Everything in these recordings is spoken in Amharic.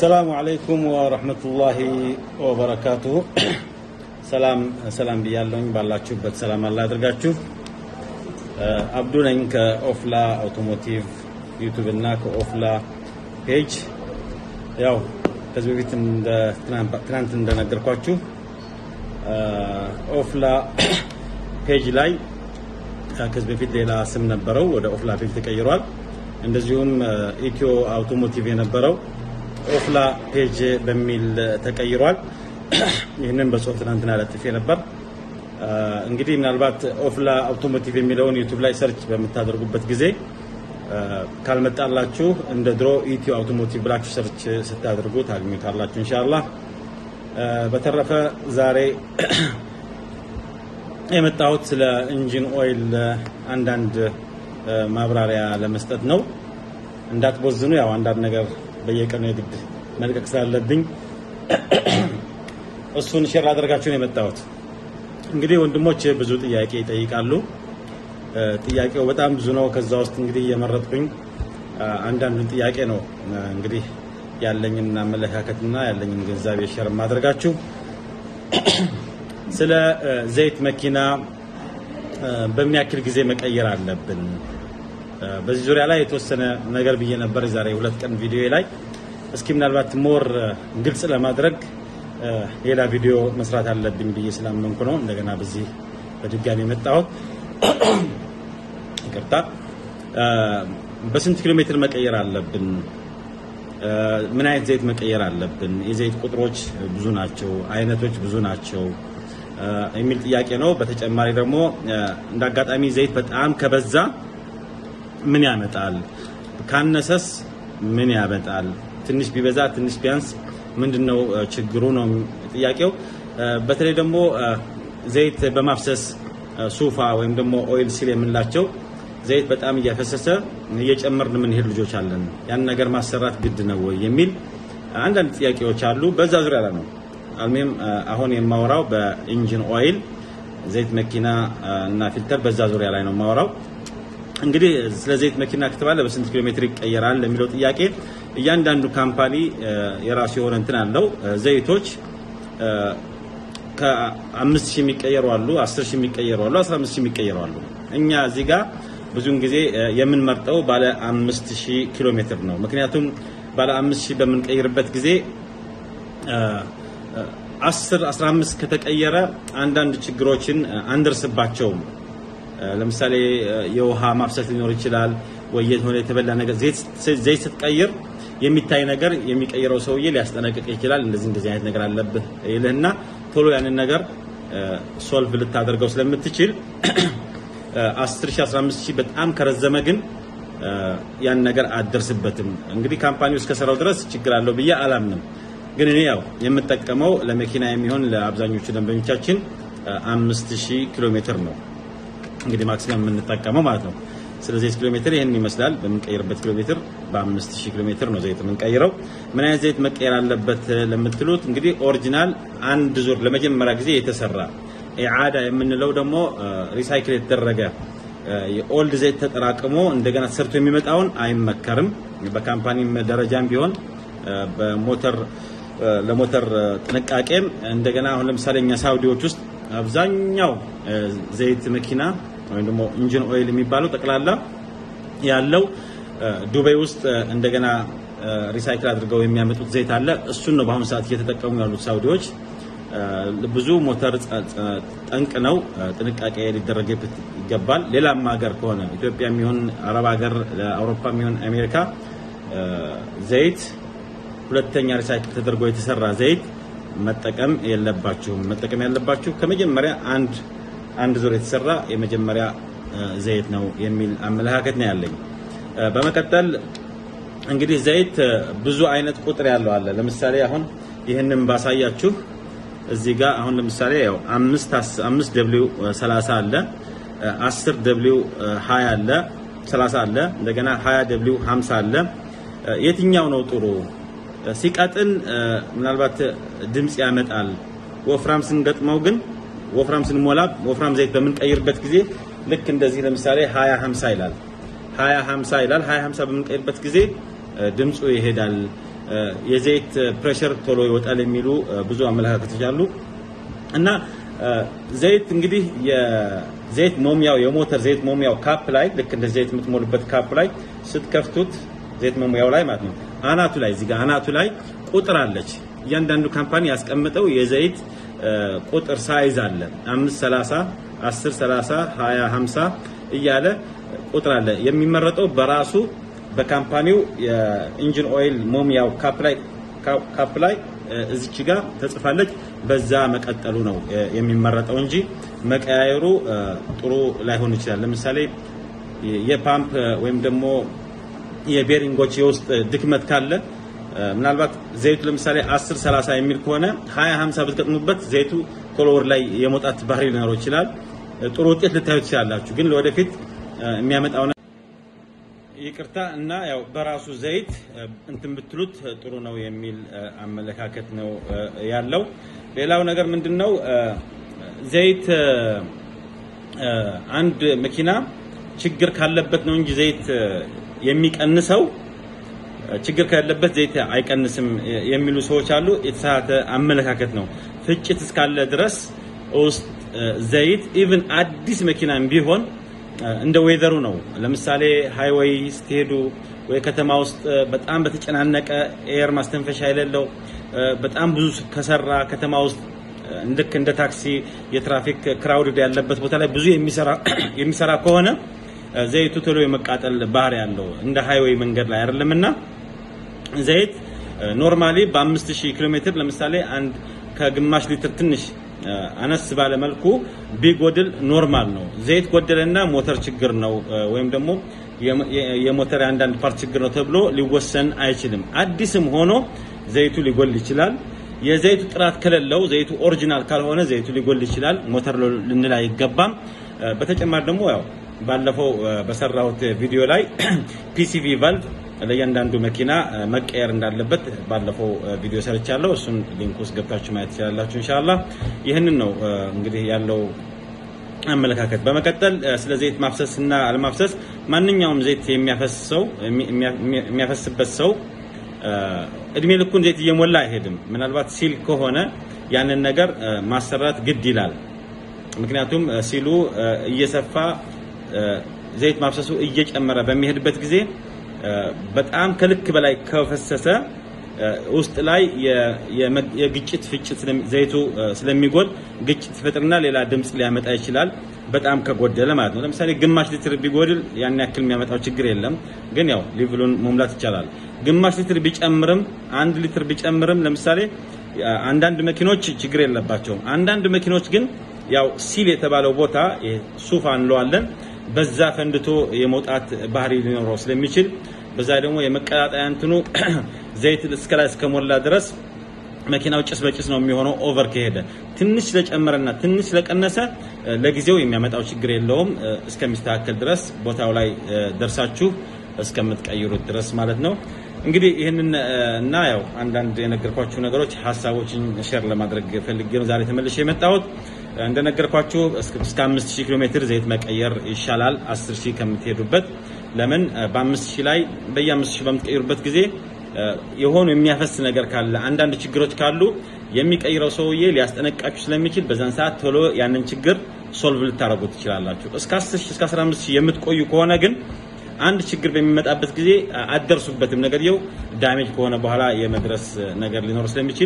አሰላሙ አለይኩም ወረህመቱላሂ ወበረካቱሁ። ሰላም ሰላም ብያለሁኝ። ባላችሁበት ሰላም አላ አድርጋችሁ። አብዱ ነኝ ከኦፍላ አውቶሞቲቭ ዩቱብ እና ከኦፍላ ፔጅ። ያው ከዚህ በፊት ትናንት እንደነገርኳችሁ ኦፍላ ፔጅ ላይ ከዚህ በፊት ሌላ ስም ነበረው፣ ወደ ኦፍላ ፔጅ ተቀይሯል። እንደዚሁም ኢትዮ አውቶሞቲቭ የነበረው ኦፍላ ፔጅ በሚል ተቀይሯል። ይህንን በጽሁፍ ትናንትና ለጥፌ ነበር። እንግዲህ ምናልባት ኦፍላ አውቶሞቲቭ የሚለውን ዩቱብ ላይ ሰርች በምታደርጉበት ጊዜ ካልመጣላችሁ እንደ ድሮ ኢትዮ አውቶሞቲቭ ብላችሁ ሰርች ስታደርጉ ታገኙታላችሁ ኢንሻአላህ። በተረፈ ዛሬ የመጣሁት ስለ ኢንጂን ኦይል አንዳንድ ማብራሪያ ለመስጠት ነው። እንዳትቦዝኑ፣ ያው አንዳንድ ነገር በየቀኑ የግድ መልቀቅ ስላለብኝ እሱን ሼር አደርጋችሁ ነው የመጣሁት። እንግዲህ ወንድሞች ብዙ ጥያቄ ይጠይቃሉ። ጥያቄው በጣም ብዙ ነው። ከዛ ውስጥ እንግዲህ እየመረጥኩኝ አንዳንዱን ጥያቄ ነው እንግዲህ ያለኝን አመለካከትና ያለኝን ግንዛቤ ሼር ማድረጋችሁ ስለ ዘይት መኪና በምን ያክል ጊዜ መቀየር አለብን? በዚህ ዙሪያ ላይ የተወሰነ ነገር ብዬ ነበር የዛሬ ሁለት ቀን ቪዲዮ ላይ። እስኪ ምናልባት ሞር ግልጽ ለማድረግ ሌላ ቪዲዮ መስራት አለብኝ ብዬ ስላመንኩ ነው እንደገና በዚህ በድጋሚ የመጣሁት። ይቅርታ። በስንት ኪሎ ሜትር መቀየር አለብን? ምን አይነት ዘይት መቀየር አለብን? የዘይት ቁጥሮች ብዙ ናቸው፣ አይነቶች ብዙ ናቸው የሚል ጥያቄ ነው። በተጨማሪ ደግሞ እንደ አጋጣሚ ዘይት በጣም ከበዛ ምን ያመጣል? ካነሰስ ምን ያመጣል? ትንሽ ቢበዛ ትንሽ ቢያንስ ምንድነው ችግሩ ነው ጥያቄው። በተለይ ደግሞ ዘይት በማፍሰስ ሱፋ ወይም ደግሞ ኦይል ሲል የምንላቸው ዘይት በጣም እያፈሰሰ እየጨመርን የምንሄድ ልጆች አለን። ያን ነገር ማሰራት ግድ ነው ወይ የሚል አንዳንድ ጥያቄዎች አሉ። በዛ ዙሪያ ላይ ነው አልሜም አሁን የማወራው በኢንጂን ኦይል ዘይት መኪና እና ፊልተር በዛ ዙሪያ ላይ ነው የማወራው። እንግዲህ ስለ ዘይት መኪና ከተባለ በስንት ኪሎ ሜትር ይቀየራል ለሚለው ጥያቄ እያንዳንዱ ካምፓኒ የራሱ የሆነ እንትን አለው። ዘይቶች ከአምስት ሺህ የሚቀየሩ አሉ፣ አስር ሺህ የሚቀየሩ አሉ፣ አስራ አምስት ሺህ የሚቀየሩ አሉ። እኛ እዚህ ጋር ብዙውን ጊዜ የምንመርጠው ባለ አምስት ሺህ ኪሎ ሜትር ነው። ምክንያቱም ባለ አምስት ሺህ በምንቀይርበት ጊዜ አስር አስራ አምስት ከተቀየረ አንዳንድ ችግሮችን አንደርስባቸውም። ለምሳሌ የውሃ ማፍሰስ ሊኖር ይችላል ወይ የሆነ የተበላ ነገር ዘይት ስትቀይር የሚታይ ነገር የሚቀይረው ሰውዬ ሊያስጠነቅቅ ይችላል። እንደዚህ እንደዚህ አይነት ነገር አለብህ ይልህና ቶሎ ያንን ነገር ሶልቭ ልታደርገው ስለምትችል 10 ሺህ 15 ሺህ በጣም ከረዘመ ግን ያን ነገር አደርስበትም። እንግዲህ ካምፓኒው እስከሰራው ድረስ ችግር አለው ብዬ አላምንም። ግን እኔ ያው የምጠቀመው ለመኪና የሚሆን ለአብዛኞቹ ደንበኞቻችን 5000 ኪሎ ሜትር ነው እንግዲህ ማክሲመም የምንጠቀመው ማለት ነው። ስለዚህ ኪሎ ሜትር ይህን ይመስላል። በምንቀይርበት ኪሎ ሜትር በ5000 ኪሎ ሜትር ነው ዘይት የምንቀይረው። ምን አይነት ዘይት መቀየር አለበት ለምትሉት እንግዲህ ኦሪጂናል አንድ ዙር ለመጀመሪያ ጊዜ የተሰራ ኢዓዳ የምንለው ደግሞ ሪሳይክል የተደረገ የኦልድ ዘይት ተጠራቅሞ እንደገና ተሰርቶ የሚመጣውን አይመከርም። በካምፓኒ ደረጃም ቢሆን በሞተር ለሞተር ጥንቃቄም እንደገና አሁን ለምሳሌ እኛ ሳውዲዎች ውስጥ አብዛኛው ዘይት መኪና ወይም ደግሞ ኢንጂን ኦይል የሚባለው ጠቅላላ ያለው ዱባይ ውስጥ እንደገና ሪሳይክል አድርገው የሚያመጡት ዘይት አለ። እሱን ነው በአሁኑ ሰዓት እየተጠቀሙ ያሉት ሳውዲዎች። ብዙ ሞተር ጠንቅ ነው፣ ጥንቃቄ ሊደረግበት ይገባል። ሌላም ሀገር ከሆነ ኢትዮጵያ የሚሆን አረብ ሀገር፣ አውሮፓ የሚሆን አሜሪካ ዘይት ሁለተኛ ሪሳይክል ተደርጎ የተሰራ ዘይት መጠቀም የለባችሁም። መጠቀም ያለባችሁ ከመጀመሪያ አንድ አንድ ዙር የተሰራ የመጀመሪያ ዘይት ነው የሚል አመለካከት ነው ያለኝ። በመቀጠል እንግዲህ ዘይት ብዙ አይነት ቁጥር ያለው አለ። ለምሳሌ አሁን ይህንን ባሳያችሁ እዚህ ጋር አሁን ለምሳሌ ያው አምስት አምስት ደብሊው 30 አለ፣ 10 ደብሊው 20 አለ፣ 30 አለ፣ እንደገና 20 ደብሊው 50 አለ። የትኛው ነው ጥሩ? ሲቀጥን ምናልባት ድምፅ ያመጣል። ወፍራም ስንገጥመው ግን ወፍራም ስንሞላ ወፍራም ዘይት በምንቀይርበት ጊዜ ልክ እንደዚህ ለምሳሌ 20 50 ይላል 20 50 ይላል 20 50 በምንቀይርበት ጊዜ ድምፁ ይሄዳል የዘይት ፕሬሸር ቶሎ ይወጣል የሚሉ ብዙ አመለካከቶች አሉ እና ዘይት እንግዲህ የዘይት ሞሚያው የሞተር ዘይት ሞሚያው ካፕ ላይ ልክ እንደ ዘይት የምትሞሉበት ካፕ ላይ ስትከፍቱት ዘይት መሙያው ላይ ማለት ነው አናቱ ላይ እዚህ ጋር አናቱ ላይ ቁጥር አለች። እያንዳንዱ ካምፓኒ ያስቀምጠው የዘይት ቁጥር ሳይዝ አለ። 530 10 30 20 50 እያለ ቁጥር አለ። የሚመረጠው በራሱ በካምፓኒው የኢንጂን ኦይል ሞሚያው ካፕ ላይ ካፕ ላይ እዚች ጋር ተጽፋለች። በዛ መቀጠሉ ነው የሚመረጠው እንጂ መቀያየሩ ጥሩ ላይሆን ይችላል። ለምሳሌ የፓምፕ ወይም ደግሞ የቤሪንጎች የውስጥ ድክመት ካለ ምናልባት ዘይቱ ለምሳሌ 10 30 የሚል ከሆነ 20 50 ብትገጥሙበት ዘይቱ ቶሎ ወር ላይ የመውጣት ባህሪ ሊኖረው ይችላል። ጥሩ ውጤት ልታዩ ትችላላችሁ። ግን ለወደፊት የሚያመጣው ይቅርታ እና ያው በራሱ ዘይት እንትን ብትሉት ጥሩ ነው የሚል አመለካከት ነው ያለው። ሌላው ነገር ምንድን ነው ዘይት አንድ መኪና ችግር ካለበት ነው እንጂ ዘይት የሚቀንሰው ችግር ካለበት ዘይት አይቀንስም የሚሉ ሰዎች አሉ። የተሳሳተ አመለካከት ነው። ፍጭት እስካለ ድረስ ውስጥ ዘይት ኢቭን አዲስ መኪናም ቢሆን እንደ ዌዘሩ ነው። ለምሳሌ ሃይዌይ ስትሄዱ ወይ ከተማ ውስጥ በጣም በተጨናነቀ ኤር ማስተንፈሻ የሌለው በጣም ብዙ ከሰራ ከተማ ውስጥ ልክ እንደ ታክሲ የትራፊክ ክራውድድ ያለበት ቦታ ላይ ብዙ የሚሰራ ከሆነ ዘይቱ ቶሎ የመቃጠል ባህሪ ያለው እንደ ሃይዌይ መንገድ ላይ አይደለምና ዘይት ኖርማሊ በ5000 ኪሎ ሜትር ለምሳሌ አንድ ከግማሽ ሊትር ትንሽ አነስ ባለ መልኩ ቢጎድል ኖርማል ነው። ዘይት ጎደለና ሞተር ችግር ነው ወይም ደግሞ የሞተር አንዳንድ ፓርት ችግር ነው ተብሎ ሊወሰን አይችልም። አዲስም ሆኖ ዘይቱ ሊጎል ይችላል። የዘይቱ ጥራት ከሌለው ዘይቱ ኦሪጂናል ካልሆነ ዘይቱ ሊጎል ይችላል። ሞተር ልንል አይገባም። በተጨማሪ ደግሞ ያው ባለፈው በሰራሁት ቪዲዮ ላይ ፒሲቪ ቫልቭ ለእያንዳንዱ መኪና መቀየር እንዳለበት ባለፈው ቪዲዮ ሰርቻለሁ። እሱን ሊንክ ውስጥ ገብታችሁ ማየት ትችላላችሁ። ኢንሻአላህ ይህንን ነው እንግዲህ ያለው አመለካከት። በመቀጠል ስለ ዘይት ማፍሰስ እና አለማፍሰስ ማንኛውም ዘይት የሚያፈስሰው የሚያፈስበት ሰው እድሜ ልኩን ዘይት እየሞላ አይሄድም። ምናልባት ሲል ከሆነ ያንን ነገር ማሰራት ግድ ይላል። ምክንያቱም ሲሉ እየሰፋ ዘይት ማፍሰሱ እየጨመረ በሚሄድበት ጊዜ በጣም ከልክ በላይ ከፈሰሰ ውስጥ ላይ የግጭት ፍጭት ዘይቱ ስለሚጎል ግጭት ይፈጥርና ሌላ ድምፅ ሊያመጣ ይችላል። በጣም ከጎደለ ማለት ነው። ለምሳሌ ግማሽ ሊትር ቢጎድል ያን ያክል የሚያመጣው ችግር የለም። ግን ያው ሊቭሉን መሙላት ይቻላል። ግማሽ ሊትር ቢጨምርም አንድ ሊትር ቢጨምርም ለምሳሌ አንዳንድ መኪኖች ችግር የለባቸውም። አንዳንድ መኪኖች ግን ያው ሲል የተባለው ቦታ ሱፋ እንለዋለን በዛ ፈንድቶ የመውጣት ባህሪ ሊኖረው ስለሚችል በዛ ደግሞ የመቀጣጠያ እንትኑ ዘይት እስከ ላይ እስከሞላ ድረስ መኪናው ጭስ በጭስ ነው የሚሆነው። ኦቨር ከሄደ ትንሽ ስለጨመረና ትንሽ ስለቀነሰ ለጊዜው የሚያመጣው ችግር የለውም እስከሚስተካከል ድረስ ቦታው ላይ ደርሳችሁ እስከምትቀይሩት ድረስ ማለት ነው። እንግዲህ ይህንን እና ያው አንዳንድ የነገርኳችሁ ነገሮች ሀሳቦችን ሼር ለማድረግ ፈልጌ ነው ዛሬ ተመልሼ የመጣሁት። እንደነገርኳችሁ እስከ 5000 ኪሎ ሜትር ዘይት መቀየር ይሻላል 10000 ከምትሄዱበት። ለምን በ5000 ላይ በየ5000 በምትቀይሩበት ጊዜ የሆኑ የሚያፈስ ነገር ካለ አንዳንድ ችግሮች ካሉ የሚቀይረው ሰውዬ ሊያስጠነቃችሁ ስለሚችል በዛን ሰዓት ቶሎ ያንን ችግር ሶልቭ ልታደርጉ ትችላላችሁ። እስከ 10000 እስከ 15000 የምትቆዩ ከሆነ ግን አንድ ችግር በሚመጣበት ጊዜ አደርሱበትም ነገርየው ዳሜጅ ከሆነ በኋላ የመድረስ ነገር ሊኖር ስለሚችል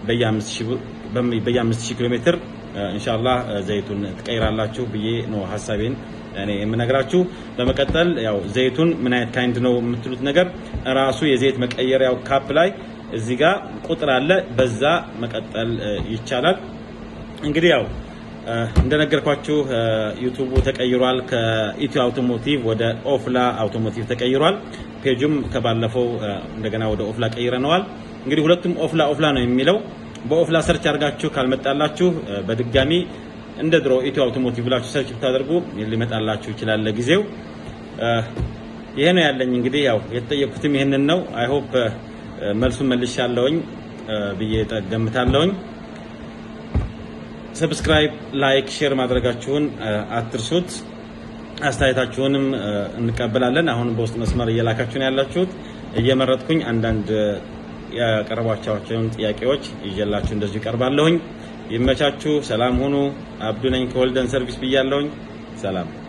በየ5000 ኪሎ ሜትር ኢንሻአላህ ዘይቱን ትቀይራላችሁ ብዬ ነው ሀሳቤን እኔ የምነግራችሁ። በመቀጠል ያው ዘይቱን ምን አይነት ካይንድ ነው የምትሉት ነገር ራሱ የዘይት መቀየሪያው ካፕ ላይ እዚህ ጋር ቁጥር አለ። በዛ መቀጠል ይቻላል። እንግዲህ ያው እንደነገርኳችሁ ዩቱቡ ተቀይሯል። ከኢትዮ አውቶሞቲቭ ወደ ኦፍላ አውቶሞቲቭ ተቀይሯል። ፔጁም ከባለፈው እንደገና ወደ ኦፍላ ቀይረነዋል። እንግዲህ ሁለቱም ኦፍላ ኦፍላ ነው የሚለው በኦፍላ ሰርች አድርጋችሁ ካልመጣላችሁ በድጋሚ እንደ ድሮ ኢትዮ አውቶሞቲቭ ብላችሁ ሰርች ብታደርጉ ሊመጣላችሁ ይችላል። ለጊዜው ይሄ ነው ያለኝ። እንግዲህ ያው የተጠየኩትም ይሄንን ነው። አይ ሆፕ መልሱን መልሻለሁኝ ብዬ ገምታለሁኝ። ሰብስክራይብ፣ ላይክ፣ ሼር ማድረጋችሁን አትርሱት። አስተያየታችሁንም እንቀበላለን። አሁን በውስጥ መስመር እየላካችሁን ያላችሁት እየመረጥኩኝ አንዳንድ ያቀረቧቸውን ጥያቄዎች ይዤላችሁ እንደዚሁ ይቀርባለሁኝ። ይመቻችሁ። ሰላም ሁኑ። አብዱ ነኝ ከወልደን ሰርቪስ ብያለሁኝ። ሰላም